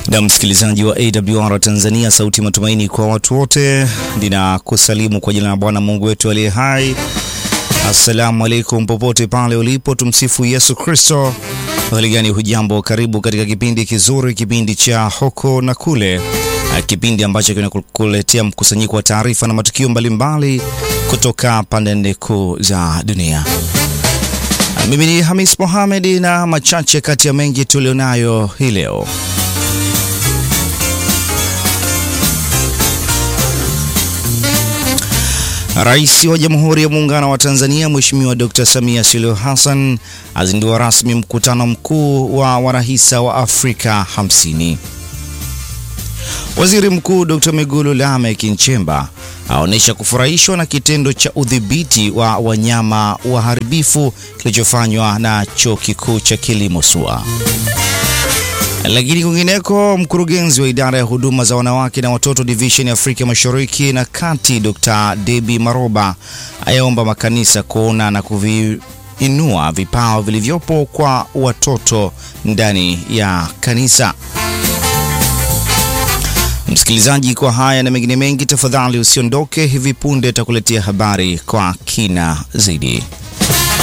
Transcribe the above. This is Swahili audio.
Na msikilizaji wa AWR Tanzania, sauti matumaini kwa watu wote, ninakusalimu kwa jina la Bwana Mungu wetu aliye hai. Assalamu alaikum, popote pale ulipo, tumsifu Yesu Kristo. Hali gani? Hujambo? Karibu katika kipindi kizuri, kipindi cha Huku na Kule, kipindi ambacho kinakuletea mkusanyiko wa taarifa na matukio mbalimbali kutoka pande nne kuu za dunia. Mimi ni Hamis Mohamed na machache kati ya mengi tulionayo hii leo. Rais wa Jamhuri ya Muungano wa Tanzania Mheshimiwa Dr. Samia Suluhu Hassan azindua rasmi mkutano mkuu wa wanahisa wa Afrika 50. Waziri Mkuu Dr. Mwigulu Lameck Nchemba aonyesha kufurahishwa na kitendo cha udhibiti wa wanyama waharibifu kilichofanywa na Chuo Kikuu cha Kilimo SUA. Lakini kwingineko, mkurugenzi wa idara ya huduma za wanawake na watoto division ya Afrika Mashariki na Kati, Dr. Debbie Maroba ayaomba makanisa kuona na kuviinua vipawa vilivyopo kwa watoto ndani ya kanisa. Msikilizaji, kwa haya na mengine mengi, tafadhali usiondoke. Hivi punde takuletea habari kwa kina zaidi.